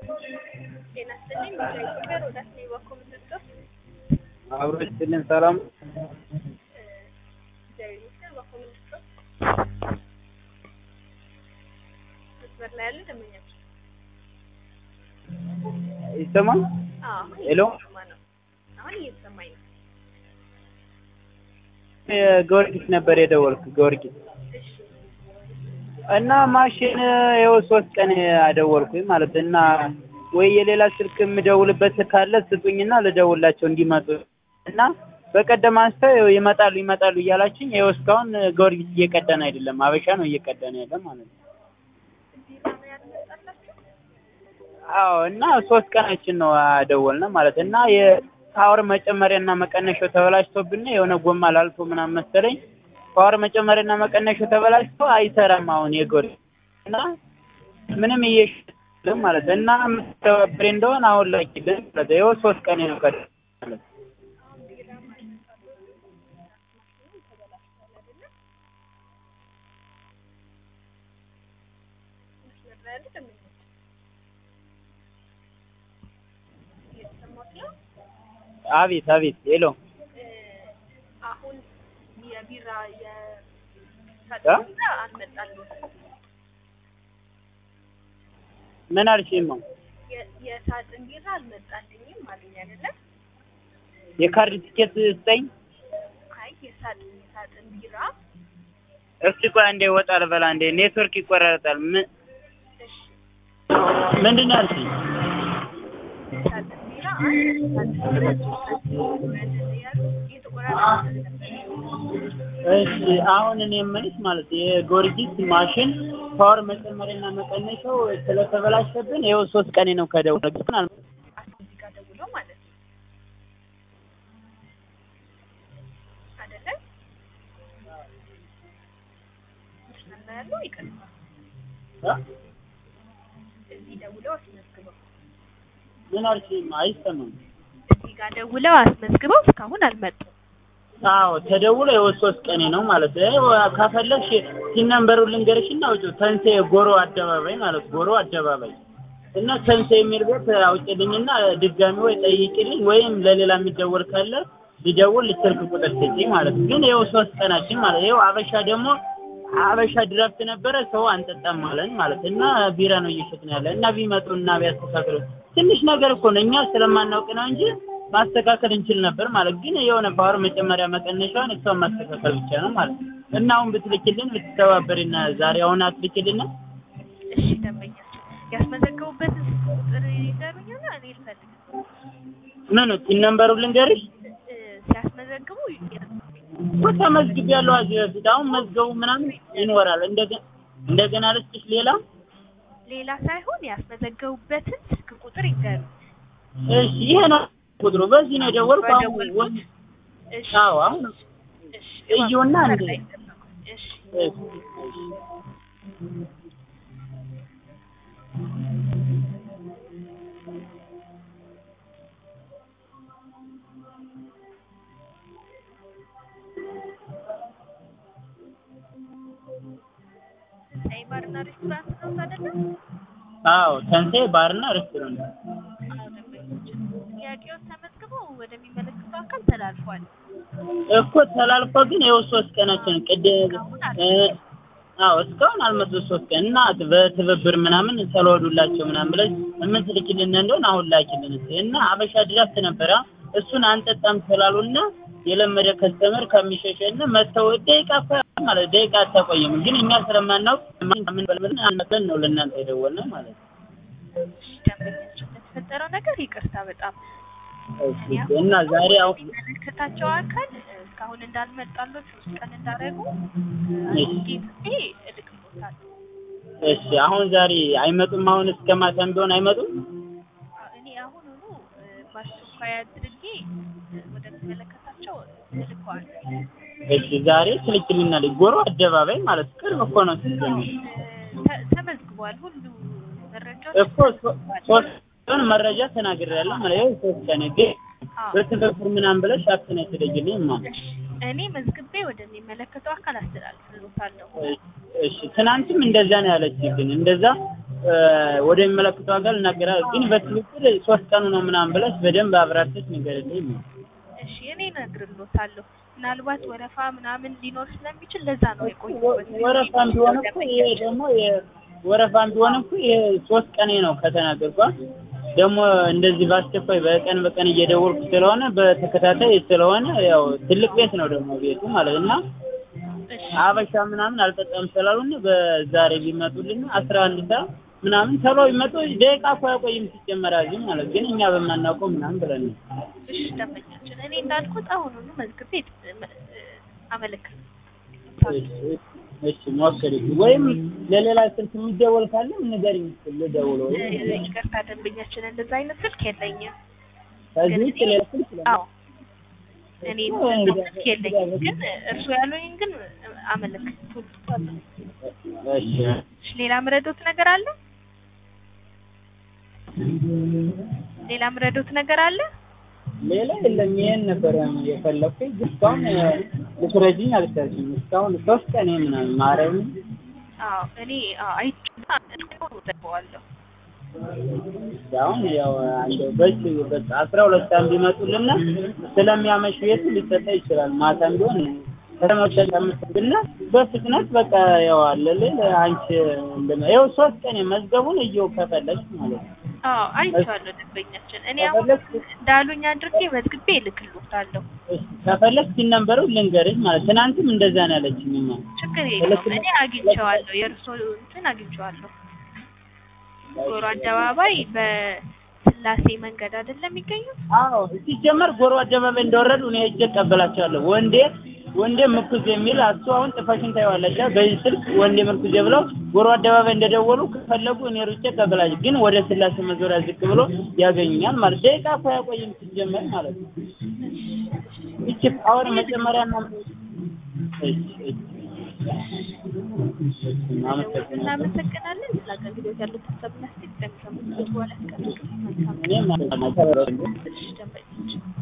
ጤና ይስጥልኝ ሚዲያ ኢትዮጵያ ሮዳስ ነኝ በኩል ምንድነው አብሮ ይስጥልን ሰላም እግዚአብሔር ይመስገን በኩል ምንድነው መስመር ላይ ያለ ደንበኛችን ይሰማል? አዎ አሁን ሄሎ እየተሰማ ነው አሁን እየተሰማኝ ነው ጊዮርጊስ ነበር የደወልኩ ጊዮርጊስ እሺ እና ማሽን ይኸው ሶስት ቀን አደወልኩኝ ማለት እና ወይ የሌላ ስልክ የምደውልበት ካለ ስጡኝና ልደውላቸው እንዲመጡ እና በቀደም አንስተው ይኸው ይመጣሉ ይመጣሉ እያላችኝ ይኸው እስካሁን ጊዮርጊስ እየቀዳን አይደለም አበሻ ነው እየቀዳን ያለ ማለት ነው ቢራ ነው ያልመጣላችሁ አዎ እና ሶስት ቀናችን ነው አደወልነ ማለት እና የፓወር መጨመሪያና መቀነሻው ተበላሽቶብን የሆነ ጎማ ላልቶ ምናምን መሰለኝ ፓወር መጨመሪያና መቀነሻው ተበላሽቶ አይሰራም አሁን የጊዮርጊስ እና ምንም እየሸ ማለት እና የምትተባበሪ እንደሆነ አሁን ላኪልን ማለት ይኸው ሶስት ቀን ነው ከ ማለት አሁን ቢራ ማለት ማሽኑ ተበላሽቷል አይደለ መስመር ላይ ያለ ደንበኛችን እየተሰማት ነው አቤት አቤት ሄሎ አሁን የቢራ እ? የሳጥን ቢራ አልመጣልዎትም። ምን አልሽኝ ነው የ- የሳጥን ቢራ አልመጣልኝም አሉኝ አይደለ? የካርድ ቲኬት ስጠኝ አይ የሳጥን የሳጥን ቢራ እስቲ ቆይ አንዴ ወጣ ልበላ አንዴ ኔትወርክ ይቆራረጣል ምን እሺ ምንድን ነው ያልሽኝ የሳጥን ቢራ አንድ የሳጥን ቢራ ሶስት ያሉ የተቆራረጠ ነበር። እሺ አሁን እኔ የምልሽ ማለት የጊዮርጊስ ማሽን ፓወር መጨመሪያና መቀነሻው ስለተበላሸብን ይኸው ሶስት ቀኔ ነው ከደወልኩ አል እዚህ ጋር ደውለው ማለት ነው አይደለ? መስመር ላይ ያለው ይቀጥላል። እዚህ ደውለው አስመዝግበው ምን አልሽኝ አይሰማም እዚህ ጋር ደውለው አስመዝግበው እስካሁን አልመጡም። አዎ ተደውሎ ይኸው ሶስት ቀኔ ነው ማለት ነው ከፈለግሽ ሲን ነምበሩን ልንገርሽና አውጪው ተንሴ ጎሮ አደባባይ ማለት ጎሮ አደባባይ እና ተንሴ የሚል ቤት አውጪልኝና ድጋሚ ወይ ጠይቂልኝ ወይም ለሌላ የሚደወል ካለ ሊደውል ስልክ ቁጥር ስጪኝ ማለት ነው። ግን ይኸው ሶስት ቀናችን ማለት ይኸው አበሻ ደግሞ አበሻ ድራፍት ነበረ ሰው አንጠጣም ማለት ማለት እና ቢራ ነው እየሸጥን ያለ እና ቢመጡ እና ቢያስተካክሉ ትንሽ ነገር እኮ ነው እኛ ስለማናውቅ ነው እንጂ ማስተካከል እንችል ነበር ማለት ግን የሆነ ፓወር መጨመሪያ መቀነሻውን እሷን ማስተካከል ብቻ ነው ማለት ነው። እና አሁን ብትልኪልን ብትተባበሪና ዛሬ አሁን አትልኪልን እሺ ደንበኛቸው ያስመዘገቡበትን ስልክ ቁጥር ይነግሩኛል። እኔ ልፈልግ ምን ሲን ነምበሩን ልንገርሽ እ፣ ሲያስመዘግቡ ይነግሩኛል። እኮ ተመዝግቤያለሁ እዚህ በፊት አሁን መዝገቡ ምናምን ይኖራል እንደገና እንደገና ልስጥሽ ሌላ ሌላ ሳይሆን ያስመዘገቡበትን ስልክ ቁጥር ይንገሩ። እሺ ይሄ ነው ቁጥሩ በዚህ ነው የደወልኩ አሁን በደወልኩት። ወ- እሺ አዎ አሁን እሺ እዩና መስመር እንዴ ላይ ይጠብቁ። እሺ እሺ ትንሣኤ ባርና ሬስቶራንት ነው አይደለም? አዎ ተንሴ ባርና ሬስቶራንት አዎ ደንበኞች ጥያቄውን ተመዝግበው ወደሚመለከተው አካል ተላልፏል። እኮ ተላልፎ ግን ይኸው ሶስት ቀናችን ቅድም እ፣ አዎ እስካሁን አልመጡ ሶስት ቀን እና በትብብር ምናምን ተለወዱላቸው ምናምን ብለሽ የምትልኪልን እንደሆነ አሁን ላኪልን እስኪ እና አበሻ ድራፍት ነበረ እሱን አንጠጣም ስላሉና የለመደ ከስተመር ከሚሸሸን መተው ደቂቃ እኮ ማለት ደቂቃ አታቆይም ግን እኛ ስለማናውቅ ምን በልብልን አንመተን ነው ለእናንተ የደወልነው ማለት ነው እሺ ደንበኞች ለተፈጠረው ነገር ይቅርታ በጣም እሺ እና ዛሬ አሁን የሚመለከታቸው አካል እስካሁን እንዳልመጣሎት ሶስት ቀን እንዳደረጉ እሺ። ጊዜ እልክልዎታለሁ። እሺ አሁን ዛሬ አይመጡም አሁን እስከ ማታም ቢሆን አይመጡም እኔ አሁኑኑ በአስቸኳይ አድርጌ ወደሚመለከታቸው እልከዋለሁ። እሺ ዛሬ ትልክልናል ጎሮ አደባባይ ማለት ቅርብ እኮ ነው ስትጀምር ተ- ተመዝግቧል። ሁሉ መረጃዎች እኮ ሶ- ሶስት ቀን መረጃ ተናግሬያለሁ ማለት ይኸው ሶስት ቀን ግን አዎ። በትብብር ምናምን ብለሽ አክነ ትደግልኝ ማለት እኔ መዝግቤ ወደሚመለከተው አካል አስተላልፍልዎታለሁ። እሺ ትናንትም እንደዛ ነው ያለችብን እንደዛ ወደሚመለከተው አካል እናገራለን። ግን በትክክል ሶስት ቀኑ ነው ምናምን ብለሽ በደንብ አብራርተሽ ንገሪልኝ። እሺ እኔ እነግርልዎታለሁ። ምናልባት ወረፋ ምናምን ሊኖር ስለሚችል ለዛ ነው የቆየሁበት። ወረፋም ቢሆን እኮ ይሄ ደግሞ የ- ወረፋም ቢሆን እኮ ይሄ ሶስት ቀኔ ነው ከተናገርኳ ደግሞ እንደዚህ በአስቸኳይ በቀን በቀን እየደወልኩ ስለሆነ በተከታታይ ስለሆነ ያው ትልቅ ቤት ነው ደግሞ ቤቱ ማለት እና እሺ አበሻ ምናምን አልጠጣም ስላሉን በዛሬ ቢመጡልን አስራ አንድ ሰዓት ምናምን ቶሎ ቢመጡ ደቂቃ እኮ አይቆይም ሲጀመር እዚህ ማለት ግን እኛ በማናውቀው ምናምን ብለን ነው። እሺ ደንበኛችን እኔ እንዳልኩት አሁኑኑ መዝግቤ አመለክት እሺ፣ እሺ ሞክሪ ወይም ለሌላ ስልክ የሚደወል ካለ ንገሪኝ ልደውለው ይቅርታ ደንበኛችን እንደዛ አይነት ስልክ የለኝም። ከዚህ ውጭ ሌላ ስልክ ለ- አዎ እኔ እንደዛ ስልክ የለኝም፣ ግን እርሱ ያሉኝ ግን አመለክቱታለሁ። እሺ እሺ ሌላ ምረዶት ነገር አለ? ሌላ ምረዶት ነገር አለ? ሌላ የለም። ይሄን ነበር የፈለኩኝ ግን እስካሁን ልትረጂኝ አልቻልሽም። እስካሁን ሶስት ቀን ምናምን ማርያም አዎ እኔ አይቼዋለሁ። አሁን ያው አንድ በዚህ በቃ አስራ ሁለት ሰዓት ቢመጡልና ስለሚያመሽ ቤቱ ሊሰጠ ይችላል። ማታም ቢሆን ከተመሰጠምትና በፍጥነት በቃ ያው አለል አንቺ እንደማ ያው ሶስት ቀን መዝገቡን እየው ከፈለግሽ ማለት ነው። አዎ አይቼዋለሁ ደንበኛችን። እኔ አሁን እንዳሉኝ አድርጌ መዝግቤ እልክልዎታለሁ። እሺ፣ ከፈለግሽ ሲነበሩ ልንገርሽ ማለት ትናንትም እንደዛ ነው ያለችኝማ። ችግር የለውም። እኔ አግኝቼዋለሁ፣ የእርሶ እንትን አግኝቼዋለሁ። ጎሮ አደባባይ በስላሴ መንገድ አይደለም የሚገኙት? አዎ ሲጀመር ጎሮ አደባባይ እንደወረዱ እኔ ሄጄ እቀበላቸዋለሁ። ወንዴ ወንዴ ምርኩዝ የሚል እሱ አሁን ጥፈሽን ታይዋለሽ። በዚህ ስልክ ወንዴ ምርኩዝ ብለው ጎሮ አደባባይ እንደደወሉ ከፈለጉ እኔ ሩጬ እቀበላቸው። ግን ወደ ስላሴ መዞሪያ ዝቅ ብሎ ያገኙኛል ማለት ደቂቃ እኮ አያቆይም ሲጀመር ማለት ነው። ይቺ ፓወር መጀመሪያ ነው። እሺ እሺ አመሰግናለሁ። እናመሰግናለን። ስለ አገልግሎት ያሉት ሀሳብና አስተያየት ከሚሰሙት በኋላ ያስቀምጡ። መልካም እኔም አመሰግናለሁ። እሺ ደንበኞች